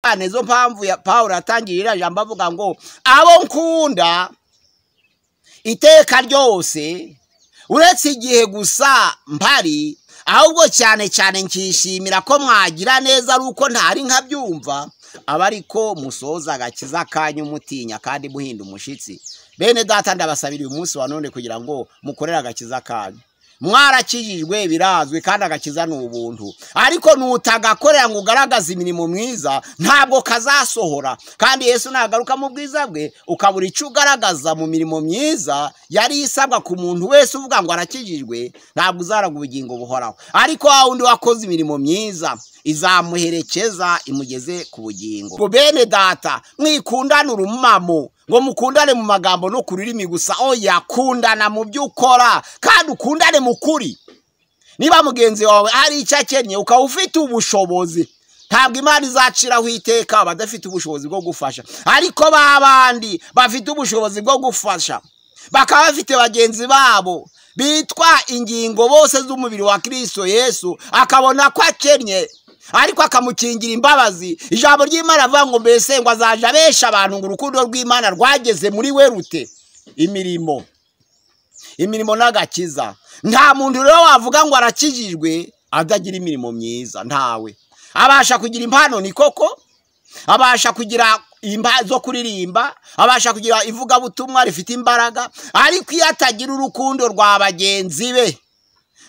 cyane zo mpamvu ya paul atangiye iriya jambo avuga ngo abo nkunda iteka ryose uretse igihe gusa mpari ahubwo cyane cyane nkishimira ko mwagira neza ari uko ntari nkabyumva aba ariko musoza agakiza kanyu umutinya kandi muhinda umushyitsi bene data ndabasabira uyu munsi wa none kugira ngo mukorere agakiza kanyu mwarakijijwe birazwi kandi agakiza ni ubuntu ariko nutagakorera ngo ugaragaze imirimo myiza ntabwo kazasohora kandi yesu nagaruka mu bwiza bwe ukabura icyo ugaragaza mu mirimo myiza yari isabwa ku muntu wese uvuga ngo arakijijwe ntabwo uzaraga ubugingo buhoraho ariko wa wundi wakoze imirimo myiza izamuherekeza imugeze ku bugingo bene data mwikundane urumamo ngo mukundane mu magambo no ku rurimi gusa oya kundana mu byo ukora kandi ukundane mu kuri niba mugenzi wawe hari icyo akennye ukaba ufite ubushobozi ntabwo imana izaciraho iteka abadafite ubushobozi bwo gufasha ariko ba bandi bafite ubushobozi bwo gufasha bakaba bafite bagenzi babo bitwa ingingo bose z'umubiri wa kirisito yesu akabona ko akennye ariko akamukingira imbabazi ijambo ry'imana avuga ngo mbese ngo azaje abesha abantu ngo urukundo rw'imana rwageze muri we rute imirimo imirimo n'agakiza nta muntu rero wavuga ngo arakijijwe adagira imirimo myiza ntawe abasha kugira impano ni koko abasha kugira zo kuririmba abasha kugira ivugabutumwa rifite imbaraga ariko iyo atagira urukundo rwa bagenzi be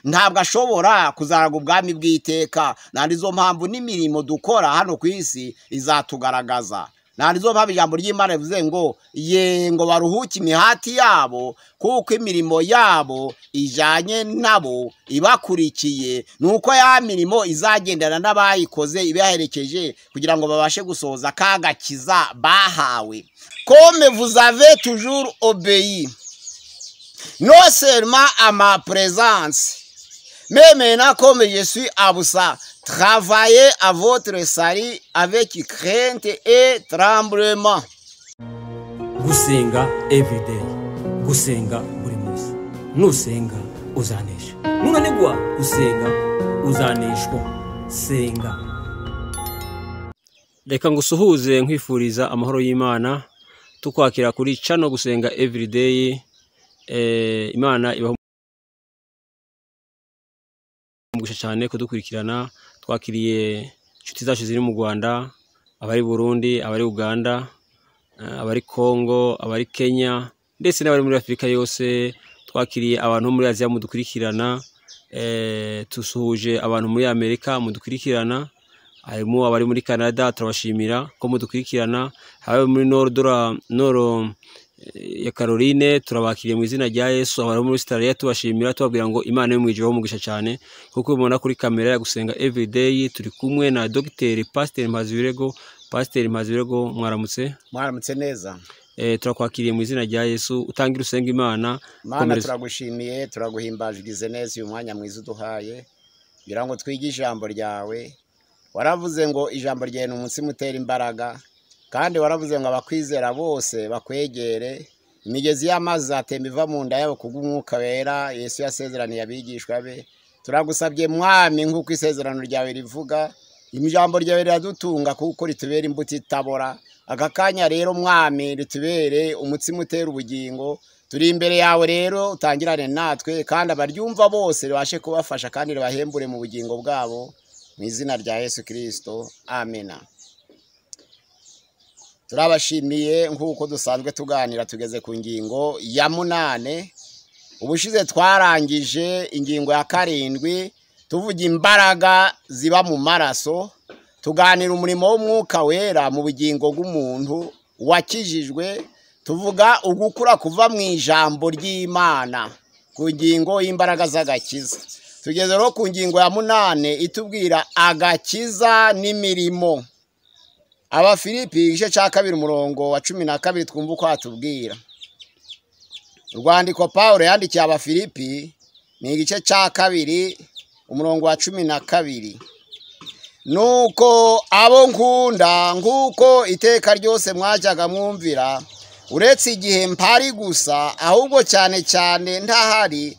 ntabwo ashobora kuzaraga ubwami bw'iteka ntabwo izo mpamvu n'imirimo dukora hano ku isi izatugaragaza ntabwo izo mpamvu ijambo ry'imana rivuze ngo ye ngo baruhuke imihati yabo kuko imirimo yabo ijyanye nabo ibakurikiye ni uko ya mirimo izagendana n'abayikoze ibaherekeje kugira ngo babashe gusohoza kagakiza bahawe kome vuzave tujuru obeyi noserma ama prezansi Même comme je suis à vous ça, travaillez à votre salut avec crainte et tremblement. gusenga everyday gusenga buri munsi nusenga uzanesha nunanigwa gusenga uzaneshwa senga reka ngusuhuze nkwifuriza amahoro y'imana tukwakira kuri cano gusenga everyday eh, imana ibaho umugisha cyane kudukurikirana twakiriye inshuti zacu ziri mu rwanda abari burundi abari uganda eh, abari kongo abari kenya ndetse n'abari muri afurika yose twakiriye abantu bo muri aziya mudukurikirana eh, dusuhuje abantu muri amerika mudukurikirana harimo abari muri canada turabashimira ko mudukurikirana abari muri norodora noro ya Caroline turabakiriye mu izina rya Yesu abari muri Australia tubashimira tubabwira ngo Imana yo mwijije ho mugisha cyane kuko ubona kuri kamera ya gusenga everyday turi kumwe na Dr. Pastor Mpazibirego Pastor Mpazibirego mwaramutse mwaramutse neza eh turakwakiriye mu izina rya Yesu utangira usenga Imana mana turagushimiye turaguhimbajwize neza uyu mwanya mwiza uduhaye kugira ngo twige ijambo ryawe waravuze ngo ijambo ryawe ni umunsi mutera imbaraga kandi waravuze ngo abakwizera bose bakwegere imigezi y'amazi zatemba iva mu nda yabo kubw'umwuka wera yesu yasezeraniye abigishwa be turagusabye mwami nk'uko isezerano ryawe rivuga ijambo ryawe riradutunga kuko ritubera imbuto itabora aka kanya rero mwami ritubere umutsima utera ubugingo turi imbere yawe rero utangirane natwe kandi abaryumva bose ribashe kubafasha kandi ribahembure mu bugingo bwabo mu izina rya yesu kirisito amena turabashimiye nk'uko dusanzwe tuganira tugeze ku ngingo ya munane ubushize twarangije ingingo ya karindwi tuvuga imbaraga ziba mu maraso tuganira umurimo w'umwuka wera mu bugingo bw'umuntu wakijijwe tuvuga ugukura kuva mu ijambo ry'imana ku ngingo y'imbaraga z'agakiza tugeze rero ku ngingo ya munane itubwira agakiza n'imirimo abafilipi igice cya kabiri umurongo wa cumi na kabiri twumva uko hatubwira urwandiko paul yandikiye abafilipi ni igice cya kabiri umurongo wa cumi na kabiri nuko abo nkunda nk'uko iteka ryose mwajyaga mwumvira uretse igihe mpari gusa ahubwo cyane cyane ntahari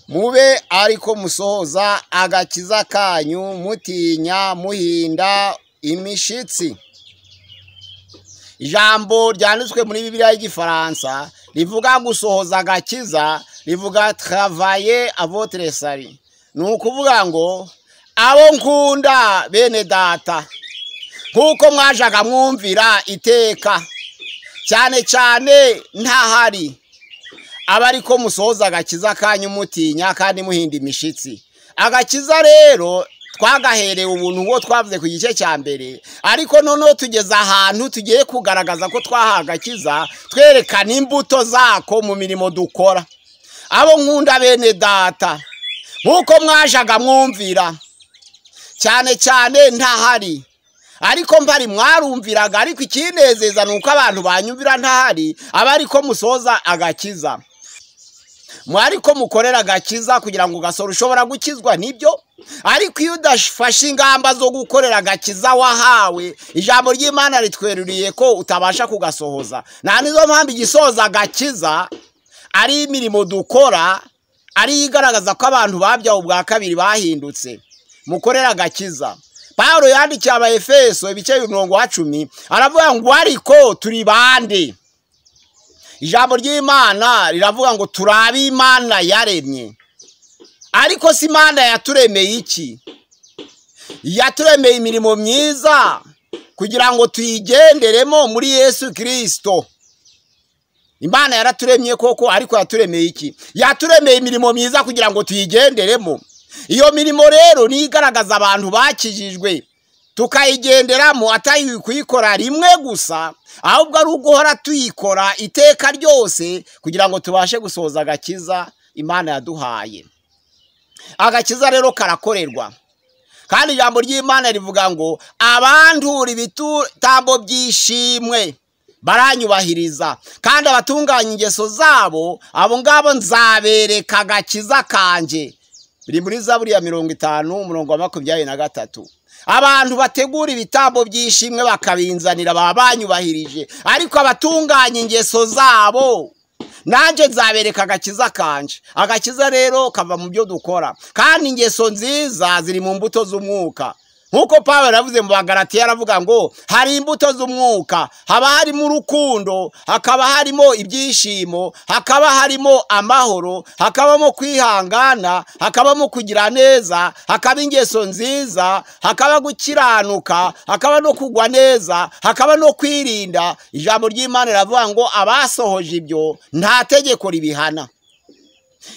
mube ariko musohoza agakiza kanyu mutinya muhinda imishitsi ijambo ryanditswe muri bibiliya y'igifaransa rivuga gusohoza agakiza rivuga travaye avotere sari ni ukuvuga ngo abo nkunda bene data nk'uko mwajaga mwumvira iteka cyane cyane ntahari aba ariko musohoza agakiza kanyu mutinya kandi muhinda imishitsi agakiza rero twagaherewe ubuntu ngo twavuze ku gice cya mbere ariko noneho tugeze ahantu tugiye kugaragaza ko twahawe agakiza twerekana imbuto zako mu mirimo dukora abo nkunda bene data nk'uko mwajaga mwumvira cyane cyane ntahari ariko mpari mwarumviraga ariko ikinezeza ni uko abantu banyumvira ntahari aba ariko musoza agakiza mwariko mukorera agakiza kugira ngo ugasore ushobora gukizwa nibyo ariko iyo udafashe ingamba zo gukorera agakiza wahawe ijambo ry'imana ritweruriye ko utabasha kugasohoza nta nizo mpamvu igisoza agakiza ari imirimo dukora ariyo igaragaza ko abantu babyawe ubwa kabiri bahindutse mukorera agakiza paul yandikiye abayefeso ibice bibiri mirongo wa cumi aravuga ngo ariko turi bande ijambo ry'imana riravuga ngo turabe imana yaremye ariko si imana yaturemeye iki yaturemeye imirimo myiza kugira ngo tuyigenderemo muri yesu kirisito imana yaraturemye koko ariko yaturemeye iki yaturemeye imirimo myiza kugira ngo tuyigenderemo iyo mirimo rero niyo igaragaza abantu bakijijwe tukayigenderamo atari kuyikora rimwe gusa ahubwo ari uguhora tuyikora iteka ryose kugira ngo tubashe gusohoza agakiza imana yaduhaye agakiza rero karakorerwa kandi ijambo ry'imana rivuga ngo abandura ibitambo by'ishimwe baranyubahiriza kandi abatunganya ingeso zabo abo ngabo nzabereka agakiza kanjye biri muri za buriya mirongo itanu umurongo wa makumyabiri na gatatu abantu bategura ibitambo by'ishimwe bakabinzanira baba banyubahirije ariko abatunganya ingeso zabo nanjye nzabereka agakiza kanje agakiza rero kava mu byo dukora kandi ingeso nziza ziri mu mbuto z'umwuka nk'uko paul yavuze mu bagaratiya aravuga ngo hari imbuto z'umwuka haba harimo urukundo hakaba harimo ibyishimo hakaba harimo amahoro hakabamo kwihangana hakabamo kugira neza hakaba ingeso nziza hakaba gukiranuka hakaba no kugwa neza hakaba no kwirinda ijambo ry'imana riravuga ngo abasohoje ibyo nta tegeko ribihana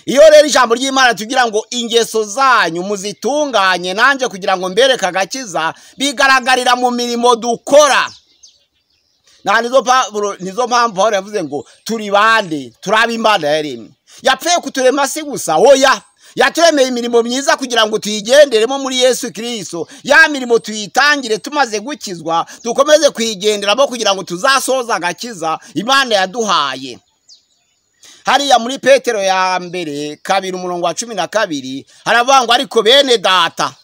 iyo rero ijambo ry'imana tugira ngo ingeso zanyu muzitunganye nanjye kugira ngo mbereke agakiza bigaragarira mu mirimo dukora nta nizo mpamvu aho yavuze ngo turi bande turabe imana yaremye yapfuye kuturema si gusa oya yaturemeye imirimo myiza kugira ngo tuyigenderemo muri yesu kirisito ya mirimo tuyitangire tumaze gukizwa dukomeze kuyigenderamo kugira ngo tuzasoze agakiza imana yaduhaye hariya muri petero ya mbere kabiri umurongo wa cumi na kabiri haravuga ngo ariko bene data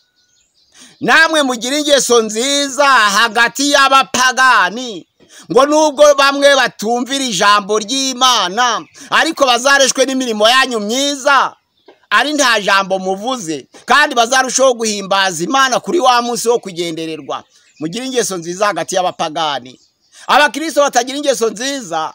namwe mugira ingeso nziza hagati y'abapagani ngo nubwo bamwe batumvira ijambo ry'imana ariko bazareshwe n'imirimo yanyu myiza ari nta jambo muvuze kandi bazarushaho guhimbaza imana kuri wa munsi wo kugendererwa mugira ingeso nziza hagati y'abapagani abakirisito batagira ingeso nziza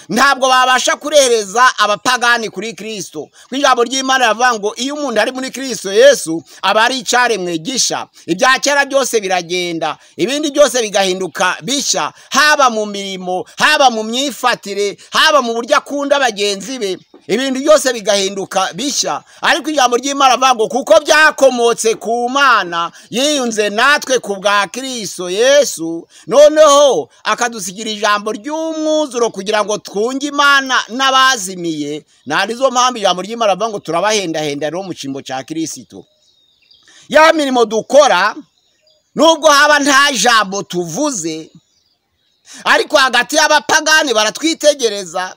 ntabwo babasha kurereza abapagani kuri kirisito ku ijambo ry'imana riravuga ngo iyo umuntu ari muri kirisito yesu aba ari icyaremwe gisha ibya kera byose biragenda ibindi byose bigahinduka bishya haba mu mirimo haba mu myifatire haba mu buryo akunda bagenzi be ibintu byose bigahinduka bishya ariko ijambo ry'imana rivuga ngo kuko byakomotse ku mana yiyunze natwe ku bwa kirisito yesu noneho akadusigira ijambo ry'umwuzuro kugira ngo twunge imana n'abazimiye nta nizo mpamvu ijambo ry'imana rivuga ngo turabahendahenda rero mu cyimbo cya kirisito ya mirimo dukora nubwo haba nta jambo tuvuze ariko hagati y'abapagani baratwitegereza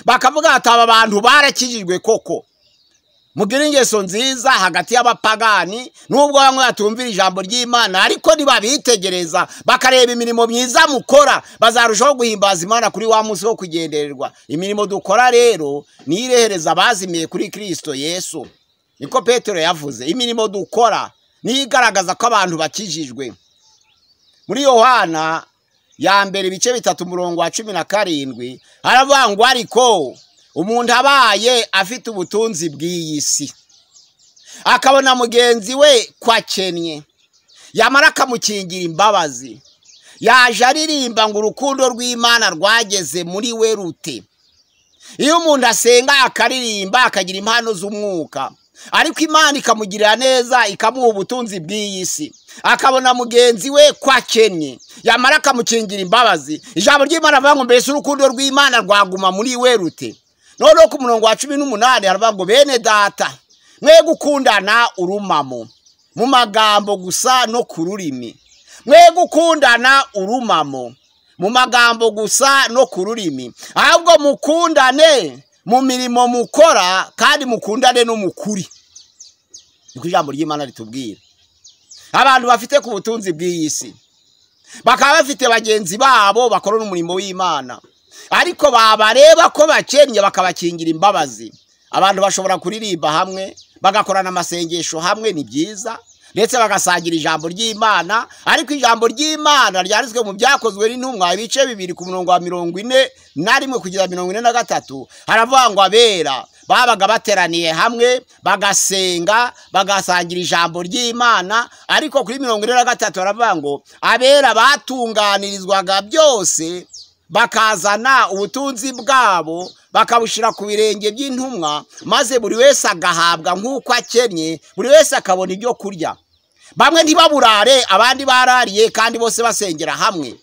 bakavuga ati aba bantu barakijijwe koko mubwire ingeso nziza hagati y'abapagani nubwo bamwe batumvira ijambo ry'imana ariko ntibabitegereza bakareba imirimo myiza mukora bazarushaho guhimbaza imana kuri wa munsi wo kugendererwa imirimo dukora rero niyo irehereza abazimiye kuri kirisito yesu niko petero yavuze imirimo dukora niyo igaragaza ko abantu bakijijwe muri yohana ya mbere ibice bitatu umurongo wa cumi na karindwi haravuga ngo ariko umuntu abaye afite ubutunzi bw'iyi si akabona mugenzi we ko akennye yamara akamukingira imbabazi yaje aririmba ngo urukundo rw'imana rwageze muri we rute iyo umuntu asenga akaririmba akagira impano z'umwuka ariko imana ikamugirira neza ikamuha ubutunzi bw'iyi si akabona mugenzi we ko akennye yamara akamukingira imbabazi ijambo ry'imana avuga ngo mbese urukundo rw'imana rwaguma muri we rute noneho ku murongo wa cumi n'umunani haravuga ngo bene data mwe gukundana urumamo mu magambo gusa no ku rurimi mwe gukundana urumamo mu magambo gusa no ku rurimi ahubwo mukundane mu mirimo mukora kandi mukundane n'umukuri niko ijambo ry'imana ritubwira abantu bafite ku butunzi bw'iyi si bakaba bafite bagenzi babo bakorana umurimo w'imana ariko babareba ko bakennye bakabakingira imbabazi abantu bashobora kuririmba hamwe bagakorana amasengesho hamwe ni byiza ndetse bagasangira ijambo ry'imana ariko ijambo ry'imana ryanditswe mu byakozwe n'intumwa ibice bibiri ku murongo wa mirongo ine na rimwe kugeza mirongo ine na gatatu haravuga ngo abera babaga bateraniye hamwe bagasenga bagasangira ijambo ry'imana ariko kuri mirongo ine na gatatu haravuga ngo abera batunganirizwaga byose bakazana ubutunzi bwabo bakabushyira ku birenge by'intumwa maze buri wese agahabwa nk'uko akennye buri wese akabona ibyo kurya bamwe ntibaburare abandi barariye kandi bose basengera hamwe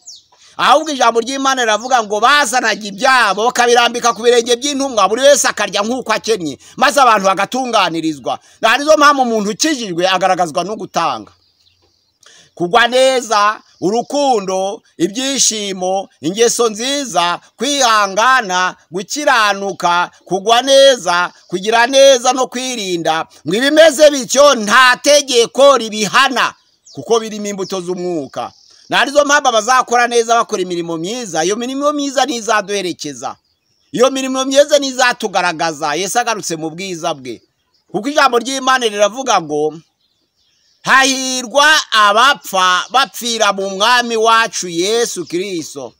ahubwo ijambo ry'imana riravuga ngo bazanaga ibyabo bakabirambika ku birenge by'intumwa buri wese akarya nk'uko akennye maze abantu bagatunganirizwa nizo mpamvu umuntu ukijijwe agaragazwa no gutanga kugwa neza urukundo ibyishimo ingeso nziza kwihangana gukiranuka kugwa neza kugira neza no kwirinda ngo ibimeze bityo nta tegeko ribihana kuko birimo imbuto z'umwuka narizo mpamvu abazakora neza bakora imirimo myiza iyo mirimo myiza ntizaduherekeza iyo mirimo myiza ntizatugaragaza Yesu agarutse mu bwiza bwe kuko ijambo ry'imana riravuga ngo hahirwa abapfa bapfira mu mwami wacu yesu kiriso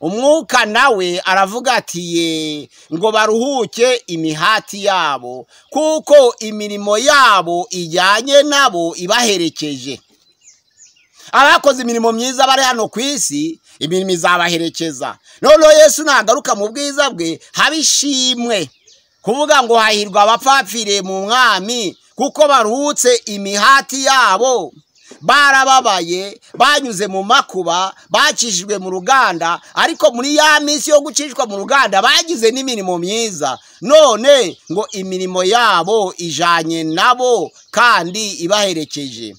umwuka nawe aravuga ati ye ngo baruhuke imihati yabo kuko imirimo yabo ijyanye nabo ibaherekeje abakoze imirimo myiza bari hano ku isi imirimo izabaherekeza noneho yesu nagaruka mu bwiza bwe haba ishimwe kuvuga ngo hahirwa abapfapfiriye mu mwami kuko baruhutse imihati yabo barababaye banyuze mu makuba bacishijwe mu ruganda ariko muri ya minsi yo gucishwa mu ruganda bagize n'imirimo myiza none ngo imirimo yabo ijanye nabo kandi ibaherekeje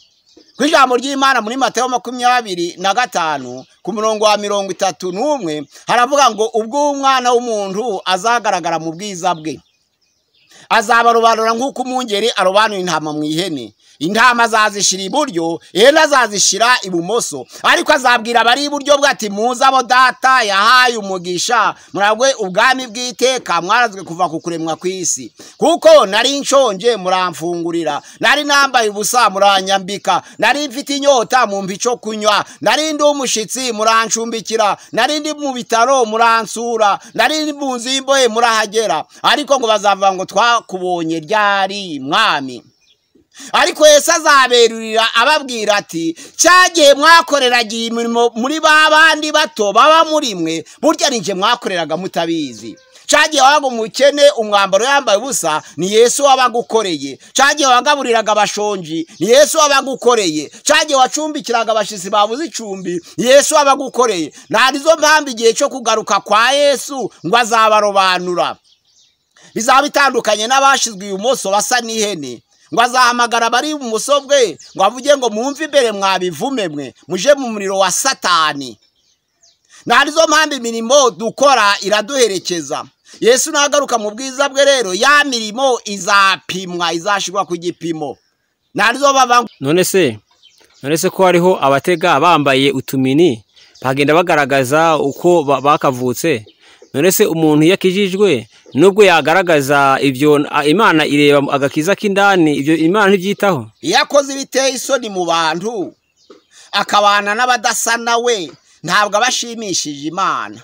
ku ijambo ry'imana muri mateo makumyabiri na gatanu ku murongo wa mirongo itatu n'umwe haravuga ngo ubwo umwana w'umuntu azagaragara mu bwiza bwe azabarobanura nk'uko umwungeri arobanura intama mu ihene intama azazishyira iburyo ihene azazishyira ibumoso ariko azabwira abari iburyo bwe ati muzabo data yahaye umugisha muragwe ubwami bw'iteka mwarazwe kuva ku kuremwa ku isi kuko nari nshonje muramfungurira nari nambaye ubusa muranyambika nari mfite inyota mumva icyo kunywa nari ndi umushyitsi murancumbikira nari ndi mu bitaro muransura nari ndi mu nzu y'imbohe murahagera ariko ngo bazavuga ngo twa kubonye ryari mwami ariko Yesu azaberurira ababwira ati cyagiye mwakoreraga iyi mirimo muri ba bandi bato baba muri mwe burya ninjye mwakoreraga mutabizi cyagiye wabaga umukene umwambaro yambaye ubusa ni Yesu wabagukoreye cyagiye wagaburiraga abashonji ni Yesu wabagukoreye cyagiye wacumbikiraga abashisi babuze icumbi ni Yesu wabagukoreye nta nizo mpamvu igihe cyo kugaruka kwa Yesu ngo azabarobanura bizaba bitandukanye n'abashyizwe ibumoso basa n'ihene ngo azahamagara abari ibumoso bwe ngo avuge ngo mwumve imbere mwabivume mwe muje mu muriro wa satani nta nizo mpamvu imirimo dukora iraduherekeza yesu nagaruka mu bwiza bwe rero ya mirimo izapimwa izashyirwa ku gipimo nta nizo bava none se none se ko hariho abatega bambaye utumini bagenda bagaragaza uko ba- bakavutse none se umuntu iyo akijijwe nubwo yagaragaza ibyo a- imana ireba agakiza k'indani ibyo imana ntibyitaho iyo akoze ibiteye isoni mu bantu akabana n'abadasa nawe ntabwo aba ashimishije imana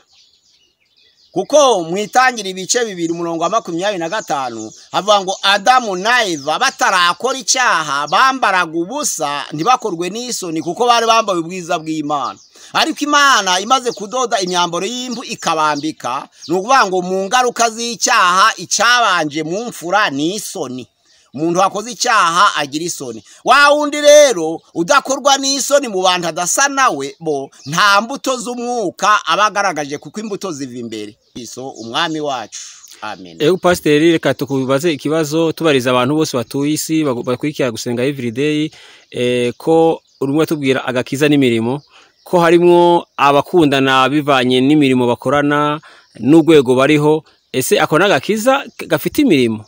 kuko mu itangira ibice bibiri umurongo wa makumyabiri na gatanu havuga ngo adamu na eva batarakora icyaha bambaraga ubusa ntibakorwe n'isoni kuko bari bambaye ubwiza bw'imana ariko imana imaze kudoda imyambaro y'impu ikabambika ni ukuvuga ngo mu ngaruka z'icyaha icyabanje mu mfura ni isoni umuntu wakoze icyaha agira isoni wa wundi rero udakorwa n'isoni mu bantu adasa nawe bo nta mbuto z'umwuka aba agaragaje kuko imbuto ziva imbere iso umwami wacu amen ego pasiteri reka tukubaze ikibazo tubariza abantu bose batuye isi bagu- bakurikira gusenga everyday eh, ko urimo atubwira agakiza n'imirimo ko harimo abakundana bivanye n'imirimo bakorana n'urwego bariho ese ako ni agakiza k- gafite imirimo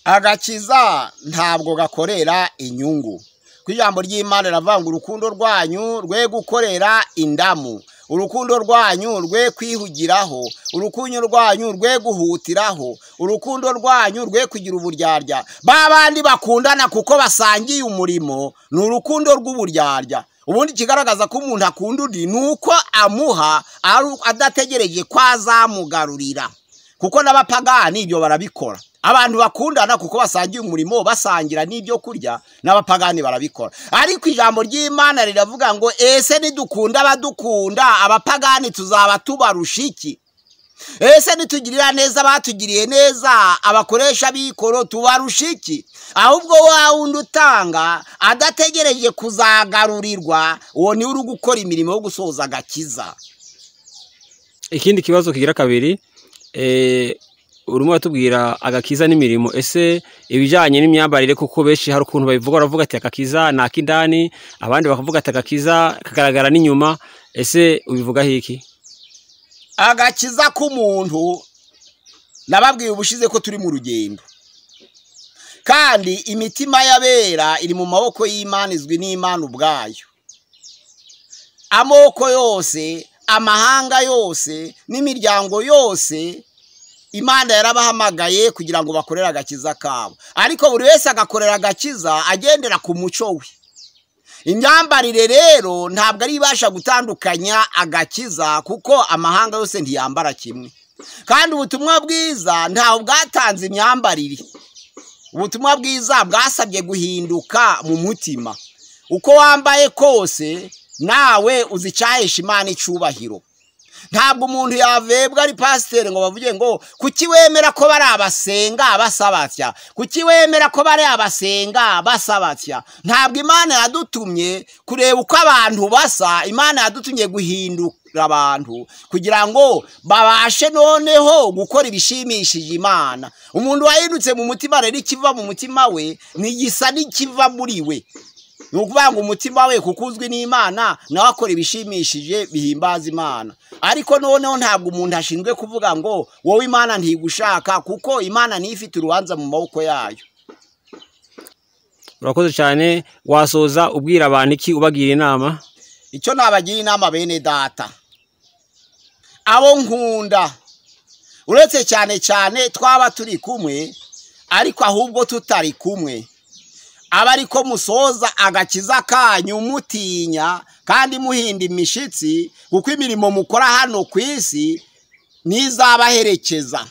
agakiza ntabwo gakorera inyungu ku ijambo ry'imana riravuga ngo urukundo rwanyu rwe gukorera indamu urukundo rwanyu rwe kwihugiraho urukundo rwanyu rwe guhutiraho urukundo rwanyu rwe kugira uburyarya ba bandi bakundana kuko basangiye umurimo ni urukundo rw'uburyarya ubundi ikigaragaza ko umuntu akunda undi ni uko amuha ari- adategereje ko azamugarurira kuko n'abapagani ibyo barabikora abantu bakundana kuko basangiye umurimo basangira n'ibyo kurya n'abapagani barabikora ariko ijambo ry'imana riravuga ngo ese nidukunda abadukunda abapagani tuzaba tubarusha iki ese nitugirira neza abatugiriye neza abakoresha b'ikoro tubarusha iki ahubwo wa wundi utanga adategereje kuzagarurirwa uwo niwe uri gukora imirimo yo gusoza agakiza ikindi kibazo kigira kabiri eh, urimo uratubwira agakiza n'imirimo ese ibijyanye n'imyambarire kuko benshi hari ukuntu babivuga baravuga ati agakiza ni ak'indani abandi bakavuga ati agakiza kagaragara n'inyuma ese ubivugaho iki agakiza k'umuntu nababwiye ubushize ko turi mu rugendo kandi imitima y'abera iri mu maboko y'imana izwi n'imana ubwayo amoko yose amahanga yose n'imiryango yose imana yarabahamagaye kugira ngo bakorere agakiza kabo ariko buri wese agakorera agakiza agendera ku muco we imyambarire rero ntabwo ari ibasha gutandukanya agakiza kuko amahanga yose ntiyambara kimwe kandi ubutumwa bwiza ntawe bwatanze imyambarire ubutumwa bwiza bwasabye guhinduka mu mutima uko wambaye kose nawe uzi icyahesha imana icyubahiro ntabwo umuntu yavebwa ari pasiteri ngo bavuge ngo kuki wemera ko bari abasenga basaba atya kuki wemera ko bari abasenga basaba atya ntabwo imana yadutumye kureba uko abantu basa imana yadutumye guhindura abantu kugira ngo babashe noneho gukora ibishimishije imana umuntu wahindutse mu mutima rero ikiva mu mutima we ntigisa n'ikiva muri we ni ukuvuga ngo umutima we kuko uzwi n'imana nawe akora ibishimishije bihimbaza imana ariko noneho ntabwo umuntu ashinzwe kuvuga ngo wowe imana ntigushaka kuko imana niyo ifite urubanza mu maboko yayo urakoze cyane wasoza ubwira abantu iki ubagira inama icyo nabagira inama bene data abo nkunda uretse cyane cyane twaba turi kumwe ariko ahubwo tutari kumwe aba ariko musoza agakiza kanyu mutinya kandi muhinda imishitsi kuko imirimo mukora hano ku isi ntizabaherekeza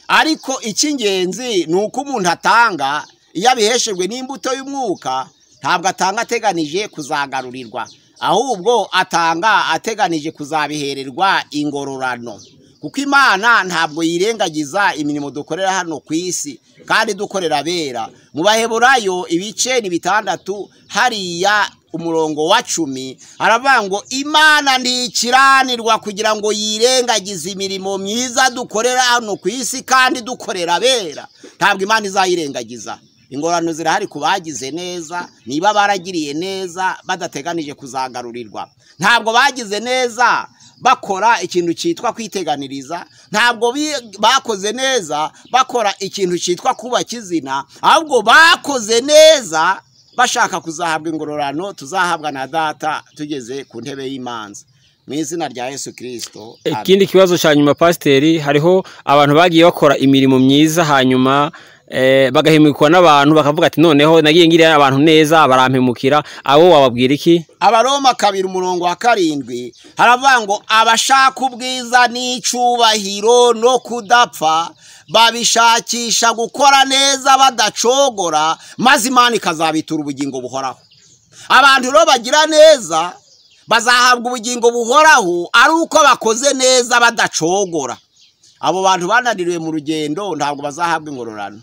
ariko icy'ingenzi ni uko umuntu atanga iyo abiheshejwe n'imbuto y'umwuka ntabwo atanga ateganije kuzagarurirwa ahubwo atanga ateganije kuzabihererwa ingororano kuko imana ntabwo yirengagiza imirimo dukorera hano ku isi kandi dukorera abera mu baheburayo ibice ni bitandatu hariya umurongo wa cumi haravuga ngo imana ntikiranirwa kugira ngo yirengagize imirimo myiza dukorera hano ku isi kandi dukorera abera ntabwo imana izayirengagiza ingorane zirahari ku bagize neza niba baragiriye neza badateganije kuzagarurirwa ntabwo bagize neza bakora ikintu cyitwa kwiteganiriza ntabwo bi- bakoze neza bakora ikintu cyitwa kubaka izina ahubwo bakoze neza bashaka kuzahabwa ingororano tuzahabwa na data tugeze ku ntebe y'imanza mu izina rya yesu kirisito ikindi kibazo cya nyuma pasiteri hariho abantu bagiye bakora imirimo myiza hanyuma eh, bagahimikwa n'abantu bakavuga ati noneho nagiye ngiriye abantu neza barampemukira abo wababwira iki abaroma kabiri umurongo wa karindwi haravuga ngo abashaka ubwiza n'icyubahiro no kudapfa babishakisha gukora neza badacogora maze imana ikazabitura ubugingo buhoraho abantu rero bagira neza bazahabwa ubugingo buhoraho ari uko bakoze neza badacogora abo bantu bananiriwe mu rugendo ntabwo bazahabwa ingororano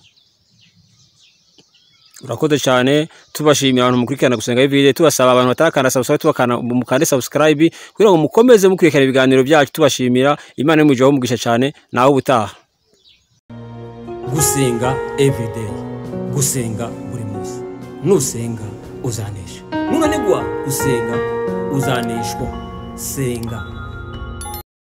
urakoze cyane tubashimira abantu mukurikirana gusenga bibiri tubasaba abantu batakanda subscribe tubakana mukande subscribe kugira ngo mukomeze mukurikirana ibiganiro byacu tubashimira imana yo mu ijuru umugisha cyane nawe ubutaha gusenga everyday gusenga buri munsi nusenga uzanesha nunanigwa gusenga uzaneshwa senga